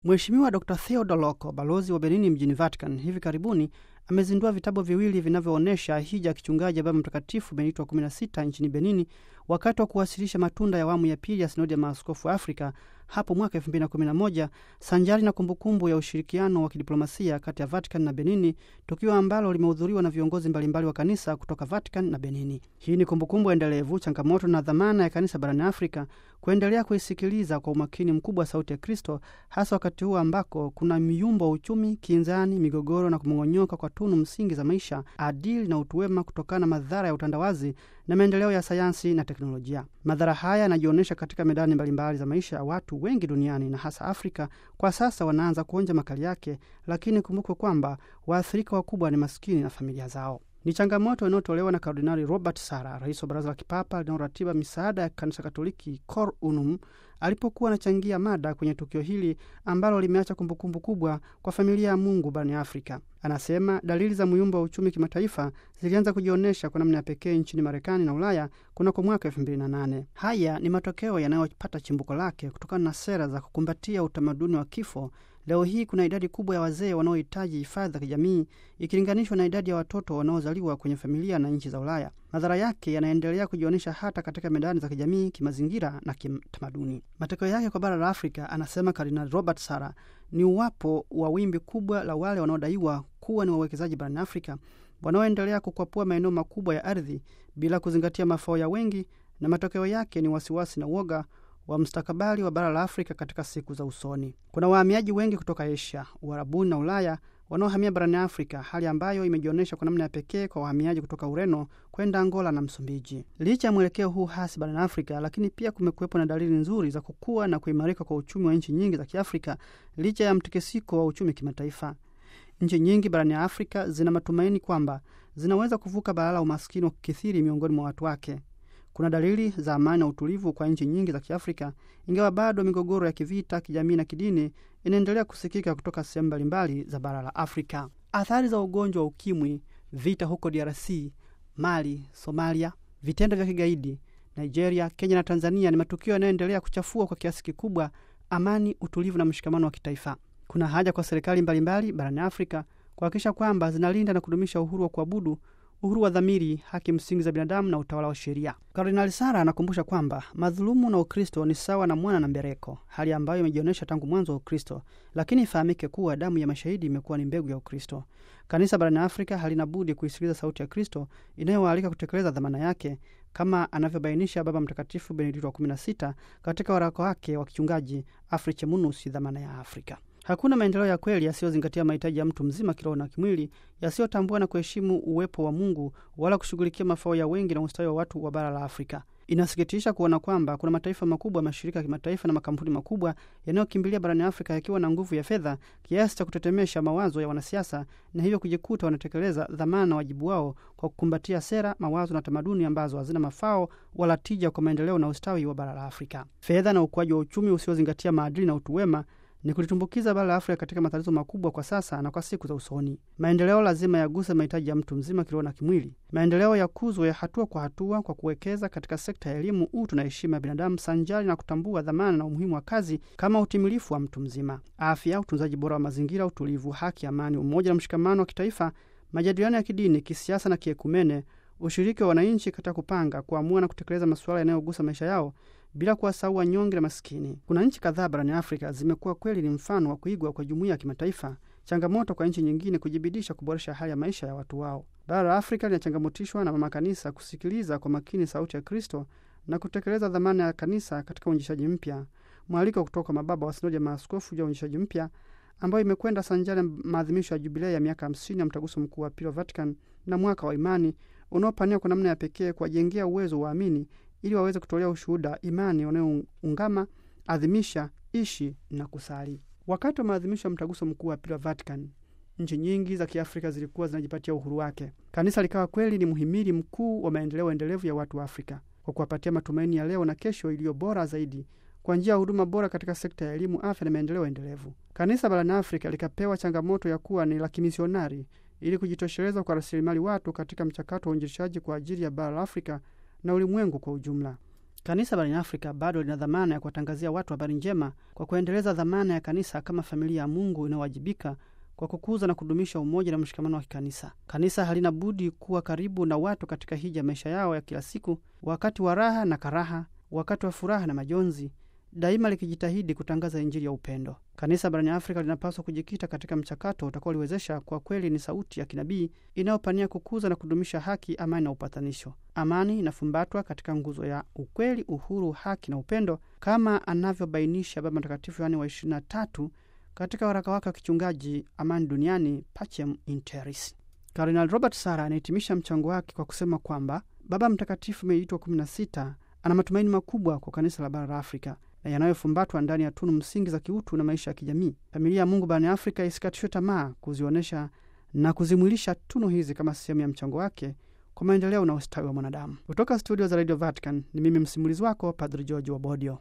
Mheshimiwa Dr Theodor Loko, balozi wa Benini mjini Vatican, hivi karibuni amezindua vitabu viwili vinavyoonyesha hija ya kichungaji ya Baba Mtakatifu Benito wa 16 nchini Benini wakati wa kuwasilisha matunda ya awamu ya pili ya sinodi ya maaskofu wa Afrika hapo mwaka 2011 sanjari na kumbukumbu ya ushirikiano wa kidiplomasia kati ya Vatican na Benini, tukio ambalo limehudhuriwa na viongozi mbalimbali wa kanisa kutoka Vatican na Benini. Hii ni kumbukumbu endelevu, changamoto na dhamana ya kanisa barani Afrika kuendelea kuisikiliza kwa umakini mkubwa sauti ya Kristo, hasa wakati huu ambako kuna miyumbo wa uchumi, kinzani, migogoro na kumong'onyoka kwa tunu msingi za maisha, adili na utu wema kutokana na madhara ya utandawazi na maendeleo ya sayansi na teknolojia. Madhara haya yanajionyesha katika medani mbalimbali za maisha ya watu wengi duniani na hasa Afrika. Kwa sasa wanaanza kuonja makali yake, lakini kumbukwe kwamba waathirika wakubwa ni maskini na familia zao. Ni changamoto inayotolewa na Kardinali Robert Sara, rais wa Baraza la Kipapa linaloratiba misaada ya Kanisa Katoliki, Cor Unum, alipokuwa anachangia mada kwenye tukio hili ambalo limeacha kumbukumbu kubwa kwa familia ya Mungu barani Afrika. Anasema dalili za muyumbo wa uchumi kimataifa zilianza kujionyesha kwa namna ya pekee nchini Marekani na Ulaya kunako mwaka elfu mbili na nane. Haya ni matokeo yanayopata chimbuko lake kutokana na sera za kukumbatia utamaduni wa kifo. Leo hii kuna idadi kubwa ya wazee wanaohitaji hifadhi za kijamii ikilinganishwa na idadi ya watoto wanaozaliwa kwenye familia na nchi za Ulaya. Madhara yake yanaendelea kujionyesha hata katika medani za kijamii, kimazingira na kitamaduni. Matokeo yake kwa bara la Afrika, anasema Kardinal Robert Sara, ni uwapo wa wimbi kubwa la wale wanaodaiwa kuwa ni wawekezaji barani Afrika wanaoendelea kukwapua maeneo makubwa ya ardhi bila kuzingatia mafao ya wengi, na matokeo yake ni wasiwasi na uoga wa mustakabali wa bara la Afrika katika siku za usoni. Kuna wahamiaji wengi kutoka Asia, Uarabuni na Ulaya wanaohamia barani Afrika, hali ambayo imejionyesha kwa namna ya pekee kwa wahamiaji kutoka Ureno kwenda Angola na Msumbiji. Licha ya mwelekeo huu hasi barani Afrika, lakini pia kumekuwepo na dalili nzuri za kukua na kuimarika kwa uchumi wa nchi nyingi za Kiafrika licha ya mtikisiko wa uchumi kimataifa. Nchi nyingi barani ya Afrika zina matumaini kwamba zinaweza kuvuka balaa la umaskini wa kukithiri miongoni mwa watu wake. Kuna dalili za amani na utulivu kwa nchi nyingi za Kiafrika, ingawa bado migogoro ya kivita, kijamii na kidini inaendelea kusikika kutoka sehemu mbalimbali za bara la Afrika. Athari za ugonjwa wa ukimwi, vita huko DRC, Mali, Somalia, vitendo vya kigaidi Nigeria, Kenya na Tanzania ni matukio yanayoendelea kuchafua kwa kiasi kikubwa amani, utulivu na mshikamano wa kitaifa. Kuna haja kwa serikali mbalimbali barani Afrika kuhakikisha kwamba zinalinda na kudumisha uhuru wa kuabudu, uhuru wa dhamiri, haki msingi za binadamu na utawala wa sheria. Kardinali Sara anakumbusha kwamba madhulumu na Ukristo ni sawa na mwana na mbereko, hali ambayo imejionyesha tangu mwanzo wa Ukristo, lakini ifahamike kuwa damu ya mashahidi imekuwa ni mbegu ya Ukristo. Kanisa barani Afrika halina budi kuisikiliza sauti ya Kristo inayowaalika kutekeleza dhamana yake kama anavyobainisha Baba Mtakatifu Benedikto wa 16 katika waraka wake wa kichungaji Africae Munus, dhamana ya Afrika. Hakuna maendeleo ya kweli yasiyozingatia mahitaji ya mtu mzima kiroho na kimwili, yasiyotambua na kuheshimu uwepo wa Mungu wala kushughulikia mafao ya wengi na ustawi wa watu wa bara la Afrika. Inasikitisha kuona kwamba kuna mataifa makubwa, mashirika ya kimataifa na makampuni makubwa yanayokimbilia barani Afrika yakiwa na nguvu ya fedha kiasi cha kutetemesha mawazo ya wanasiasa na hivyo kujikuta wanatekeleza dhamana na wajibu wao kwa kukumbatia sera, mawazo na tamaduni ambazo hazina mafao wala tija kwa maendeleo na ustawi wa bara la Afrika. Fedha na ukuaji wa uchumi usiozingatia maadili na utu wema ni kulitumbukiza bara la Afrika katika matatizo makubwa kwa sasa na kwa siku za usoni. Maendeleo lazima yaguse mahitaji ya mtu mzima kiroho na kimwili. Maendeleo yakuzwe hatua kwa hatua kwa kuwekeza katika sekta ya elimu, utu na heshima ya binadamu, sanjari na kutambua dhamana na umuhimu wa kazi kama utimilifu wa mtu mzima. Afya, utunzaji bora wa mazingira, utulivu, haki, amani, umoja na mshikamano wa kitaifa, majadiliano ya kidini, kisiasa na kiekumene, ushiriki wa wananchi katika kupanga, kuamua na kutekeleza masuala yanayogusa maisha yao bila kuwasahau wanyonge na maskini. Kuna nchi kadhaa barani Afrika zimekuwa kweli ni mfano wa kuigwa kwa jumuiya ya kimataifa, changamoto kwa nchi nyingine kujibidisha kuboresha hali ya maisha ya watu wao. Bara la Afrika linachangamotishwa na mama kanisa kusikiliza kwa makini sauti ya Kristo na kutekeleza dhamana ya kanisa katika uinjishaji mpya. Mwaliko kutoka mababa wa sinodi ya maaskofu juu ya uinjishaji mpya ambayo imekwenda sanjari maadhimisho ya jubilei ya miaka hamsini ya mtaguso mkuu wa pili wa Vatican na mwaka wa imani unaopania kwa namna ya pekee kuwajengea uwezo waamini ili waweze kutolea ushuhuda imani wanayoungama, adhimisha, ishi na kusali. Wakati wa maadhimisho ya mtaguso mkuu wa pili wa Vatican, nchi nyingi za Kiafrika zilikuwa zinajipatia uhuru wake. Kanisa likawa kweli ni mhimili mkuu wa maendeleo endelevu ya watu wa Afrika kwa kuwapatia matumaini ya leo na kesho iliyo bora zaidi kwa njia ya huduma bora katika sekta ya elimu, afya na maendeleo endelevu. Kanisa barani Afrika likapewa changamoto ya kuwa ni la kimisionari ili kujitosheleza kwa rasilimali watu katika mchakato wa uinjilishaji kwa ajili ya bara la Afrika na ulimwengu kwa ujumla. Kanisa barani Afrika bado lina dhamana ya kuwatangazia watu habari njema kwa kuendeleza dhamana ya kanisa kama familia ya Mungu inayowajibika kwa kukuza na kudumisha umoja na mshikamano wa kikanisa. Kanisa halina budi kuwa karibu na watu katika hija maisha yao ya kila siku, wakati wa raha na karaha, wakati wa furaha na majonzi, daima likijitahidi kutangaza Injili ya upendo. Kanisa barani Afrika linapaswa kujikita katika mchakato utakaoliwezesha kwa kweli ni sauti ya kinabii inayopania kukuza na kudumisha haki, amani na upatanisho. Amani inafumbatwa katika nguzo ya ukweli, uhuru, haki na upendo, kama anavyobainisha Baba Mtakatifu Yohane wa 23 katika waraka wake wa kichungaji Amani Duniani, Pacem in Terris. Kardinal Robert Sara anahitimisha mchango wake kwa kusema kwamba Baba Mtakatifu Benedikto wa 16 ana matumaini makubwa kwa kanisa la bara la Afrika na yanayofumbatwa ndani ya tunu msingi za kiutu na maisha ya kijamii. Familia ya Mungu barani Afrika isikatishwe tamaa kuzionyesha na kuzimwilisha tunu hizi kama sehemu ya mchango wake kwa maendeleo na ustawi wa mwanadamu. Kutoka studio za Radio Vatican ni mimi msimulizi wako Padri George Wabodio.